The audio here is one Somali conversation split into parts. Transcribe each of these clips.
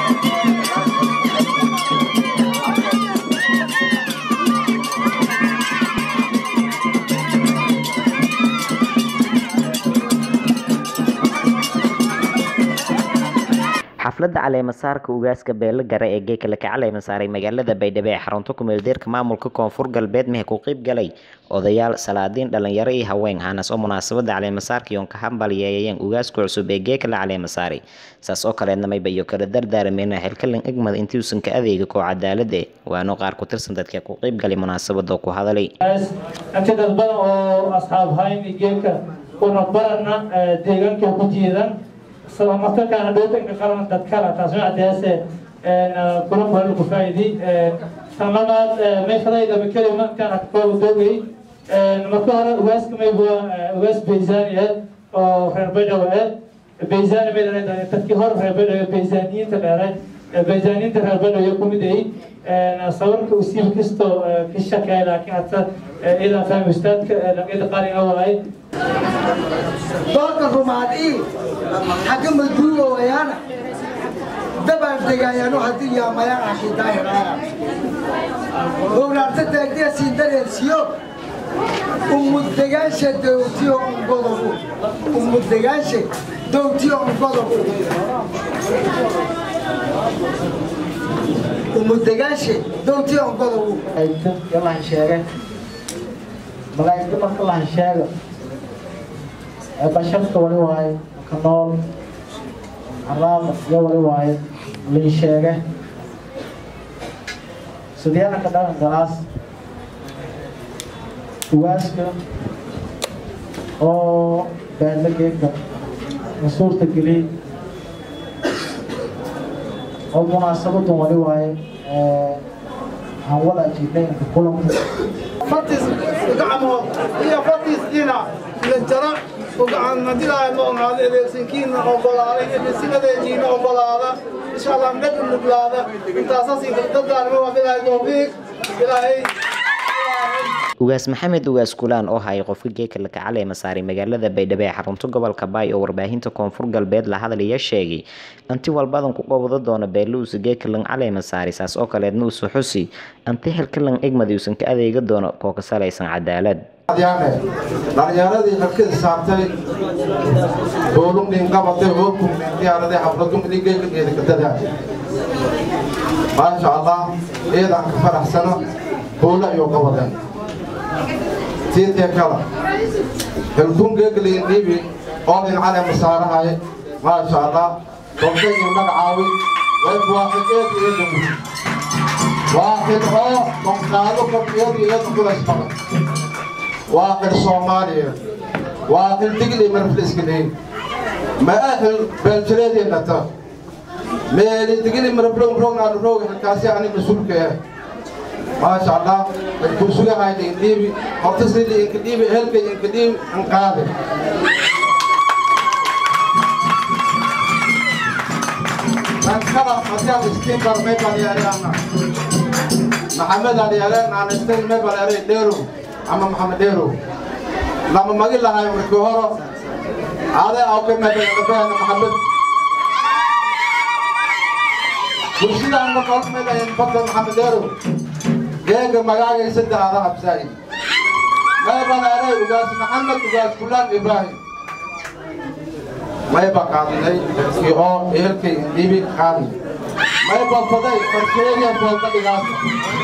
xafladda caleemasaarka ugaaska beelo gare ee geeka laka caleema saaray magaalada baydhabo ee xarunta kumeeldeerka maamulka koonfur galbeed mehe ku qeyb galay odayaal salaadiin dhalinyaro iyo haween hanas oo munaasabada caleemasaarka yoon ka hambalyeeyeen ugaaska cusub ee geeka la caleema saaray saas oo kaleedna mayba iyo kala dardaarameen xilkalan egmad intiuusan ka adeega koo cadaalad eh waano qaar ku tirsan dadka ku qeyb galay munaasabada ku hadalay inta dad badan oo asxaab hayn geelka una barana deegaanka ku jiidan markaana dhootanka qaran dad kala taas macdeese kulan badan ku faa'iidi tan labaad meeshadaydaba kelima intaan akbaa doogay marka hore ugaaska mayba ugaas baysaani ah oo reer baydhabo ah baysaani may dhahay dadkii hore reer baydhabo baysaaniyiinta dheeray baysaaniyiinta reer baydhabo ku mid ay sawirka usiib kasto ka shaqeey laakiin hata idan fahmi ustaadka dhaqyada qaaliga waay doolka rumaadii xagga maduuga wayaana dabaan degaayaan haddii yaamayaan ashidaahiraaya gowraarta taagdiya siindareersiyo umudegaanshe dowtiyo ungodobu umudegaanshe dowtiyo ungodobu umudegaanshe dowtiyo ungodobu yalahan sheege malaa'igta marka lahan sheego basharka wali waaye ka nool caraaba iyo wali waaye lii sheege sidyaanaka dhaqan galaas ugaaska oo beedla geegka masuurta geliy oo munaasabadan wali waaye aan wada ajiibnaynka kulanka fatis gacmood iyo fatis dhinac lajara ugacan madilaay ma ogaada edeegsankiina ogolaaday ebisigadeejiina ogolaada insha allah naga nuglaada intaasas dadaalma waa bilaahay towfiiq ilaahay ugaas maxamed ugaas kulaan oo hayay qofka geeka laka caleema saaray magaalada baydhabo ee xarunta gobolka baay oo warbaahinta koonfur galbeed la hadalaya sheegay anti walbadan ku qabado doona beeluusa geeka lan caleema saaray saas oo kaleedna usu xusi anti xilkalan egmadi uusan ka adeega doono koo ka salaysan cadaalad dhalinyaradii xilkada saartay boolumdhin qabatay hoogkumdhin diyaaradii xafladumdhin geelkageeda kadada maasha allah eedaan ka faraxsano boolo ayuu qabaden tiitee kala xilkun geegaliin dhiibi oolin cale masaarahay maasha allah dobdayii magacaawi wayb waaxid eed eeda muhi waaxid oo donqaado kor eed eeda kulaysmada واحد صوماليا واحد دقلي من فلسطين ما أهل بلجريدي نتا ما اللي دقلي من بلون بلون على بلون الكاسي يعني مسؤول كه ما شاء الله الكرسي هاي اللي هتصل لي إنكديبي هلك إنكديب انقاذ من خلق مسيح سكين برمي بالي أنا محمد علي أنا عن استن ما بالي ديرو ama maxamed dheerow lama magi lahay markii horo ade aw ka madanabaana maxamed bulshadaan marka hor meelahayn badda maxamed dheerow geega magaagay saddex ada absaay mayban aray ugaas maxamed ugaas kulaan ibraahim mayba qaadnay dadkii oo ehelkay dhibi qaadnay mayba faday farsheeriya foolka dhigaasa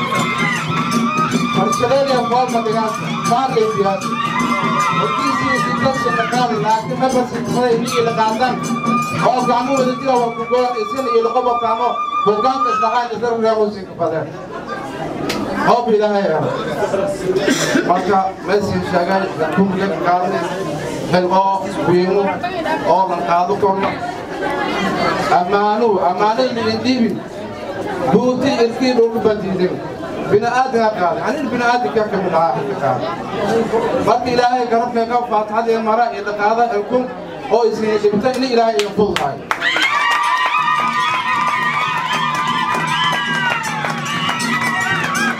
farshadeeya foolka dhigaasa saarlay siyaasa hortiisii si dadka la qaadi laakiin ma barsifaday miyii la qaadan oo gacmo wada jira waa ku goon isin iyo laqabo kaamo hogaanka islaxaan isar reemusin ka fadeen hoob ilaahay ah marka meesii sheegay kumriga qaadnay xil oo wiimo oo lan qaado korno ammaanu ammaano lidin dhiibin duuti ilkii dhulku badiidin bini'aadin ha qaaday anin bini'aadinka ka mid ahaa xilka qaaday marka ilaahay garabkayga faatixadii mara iyo dhaqaada ilkun oo isina dhibta in ilaahay idin fududahay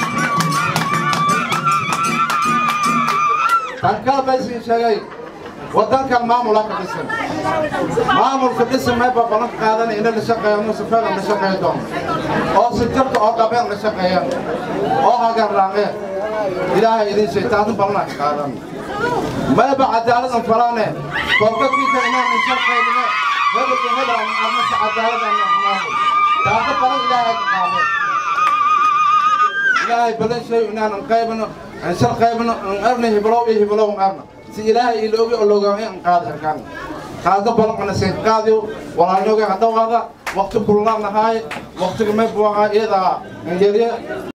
tan kala baysin sheegay wadankan maamula ka dhisan maamulka dhisan mayba balan qaadan ina la shaqeeyano sifeedan la shaqeey doono oo si jirka oo qabeen la shaqeeyaan oo hagarraangeen ilaahay idin shay taasna balana ka qaadan mayba cadaaladan falaane koobkadkiisa inaan inshan qaybine hebelka hebel aan arnasa cadaaladan maamul taasna balan ilaahay ka qaadeen ilaahay balan shay inaanan qaybino inshan qaybino an arna hiblow iyo hiblow an arna si ilaahay iloogi oo loogaamay an qaadi arkaan qaado balan ana sayd qaadiyo walaalnooga hadhawaada waqti kululaanahaay waqtiga may buwaqaa iyadaa an yarye